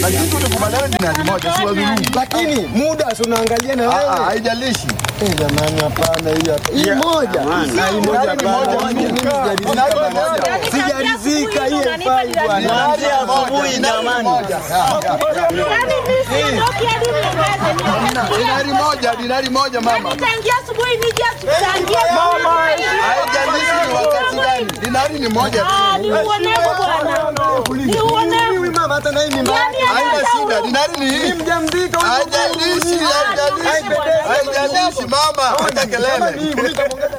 Lakini tulikubaliana dinari moja, si wadhulumu. Lakini muda si unaangalia na Ah, ah, wewe. Haijalishi. Eh, jamani hapana hii hapa. Hii moja. Na hii moja Dinari hapana. moja, Mimi sijaridhika dinari bwana. moja. Sijaridhika hii haifai bwana. Dinari moja, dinari moja. Ya, ya. Yaani mimi siondoki hadi niangaze. Dinari moja, dinari moja mama. Tangia asubuhi nije tuchangie. Mama, Haijalishi ni wakati gani. Dinari ni moja tu. Ah, ni uonevu bwana. Ni uonevu. Huyu mama hata na hii ni mbaya. Yaani Haina hata shida, huyu- dinari ni hii. Mjamzito huyu. Haijalishi, haijalishi. Haijalishi mama, acha kelele. Mimi nitamwongeza